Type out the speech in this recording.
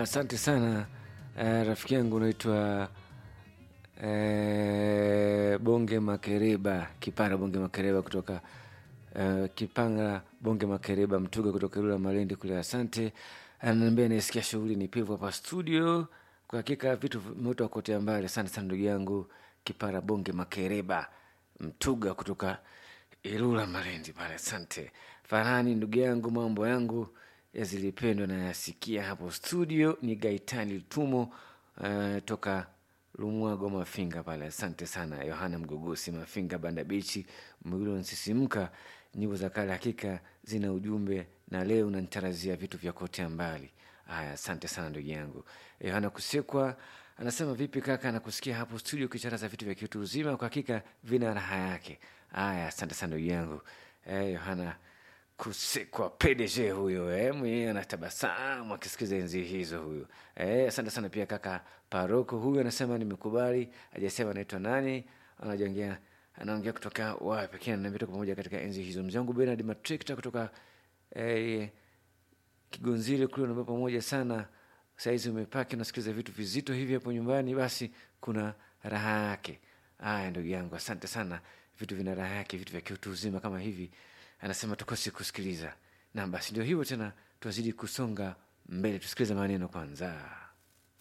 asante sana eh, rafiki yangu unaitwa eh, Bonge Makereba, Kipara Bonge Makereba kutoka eh, Kipanga Bonge Makereba, Mtuga kutoka Ilula Malindi kule. Asante, ananiambia naisikia shughuli ni pevu hapa studio. Kwa hakika vitu vimeota kotea mbali. Asante sana ndugu yangu Kipara Bonge Makereba, Mtuga kutoka Ilula Malindi pale. Asante Farhani ndugu yangu, mambo yangu yazilipendwa na yasikia hapo studio. Ni Gaitani Lutumo uh, toka Lumwago Mafinga pale. Asante sana Yohana Mgogosi Mafinga Banda Bichi Mwilo nsisimka. Nyimbo za kale hakika zina ujumbe, na leo unanitarazia vitu vya kotea mbali. Haya, asante sana ndugu yangu Yohana Kusekwa anasema vipi kaka, nakusikia hapo studio ukicharaza vitu vya kitu uzima, kwa hakika vina raha yake. Haya, asante sana ndugu yangu eh, Yohana Kusekwa PDG huyo eh, mwenyewe anatabasamu akisikiza enzi hizo huyo eh, asante sana pia kaka Paroko huyu anasema nimekubali, hajasema anaitwa nani, anajongea anaongea kutoka wapi, lakini ananiambia tuko pamoja katika enzi hizo. Mzee wangu Bernard Matrikta kutoka eh, Kigonzile kule unaambia pamoja sana. Saizi umepaki unasikiliza vitu vizito hivi hapo nyumbani, basi kuna raha yake. Haya ndugu yangu, asante sana. Vitu vina raha yake, vitu vya kiutu uzima kama hivi, anasema tukosi kusikiliza. Na basi ndio hivyo tena, tuazidi kusonga mbele, tusikilize maneno kwanza.